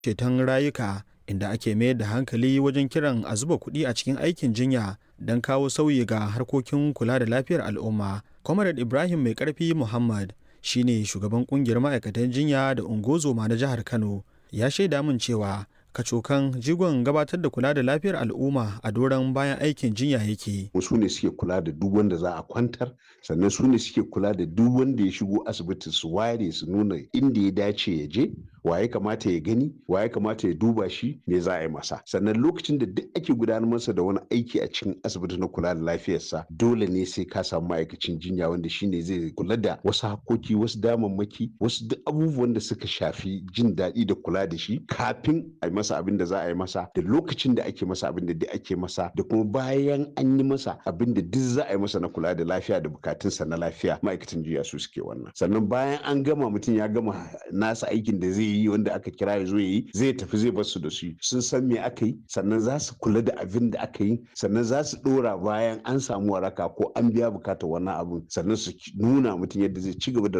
ceton rayuka inda ake mayar da hankali wajen kiran a zuba kuɗi a cikin aikin jinya don kawo sauyi ga harkokin kula da lafiyar al'umma. Comrade Ibrahim Mai Karfi Muhammad shine shugaban kungiyar ma'aikatan jinya da ungozoma na jihar Kano ya shaida min cewa kacokan jigon gabatar da kula da lafiyar al'umma a doron bayan aikin jinya yake. su ne suke kula da duk wanda za a kwantar sannan su ne suke kula da duk wanda ya shigo asibiti su ware su nuna inda ya dace ya je wa ya kamata ya gani wa ya kamata ya duba shi me za a yi masa sannan lokacin da duk ake gudanar masa da wani aiki a cikin asibiti na kula da lafiyarsa dole ne sai ka samu ma'aikacin jinya wanda shine zai kula da wasu hakoki wasu damammaki wasu duk abubuwan da suka shafi jin daɗi da kula da shi kafin a yi masa abin da za a yi masa da lokacin da ake masa abin da duk ake masa da kuma bayan an yi masa abin da duk za a yi masa na kula da lafiya da bukatunsa na lafiya ma'aikatan jinya su suke wannan sannan bayan an gama mutum ya gama nasa aikin da zai yi wanda aka kira ya zo ya yi zai tafi zai bar su da su sun san me aka yi sannan za su kula da abin da aka yi sannan za su dora bayan an samu waraka ko an biya bukatar wannan abin sannan su nuna mutum yadda zai ci gaba da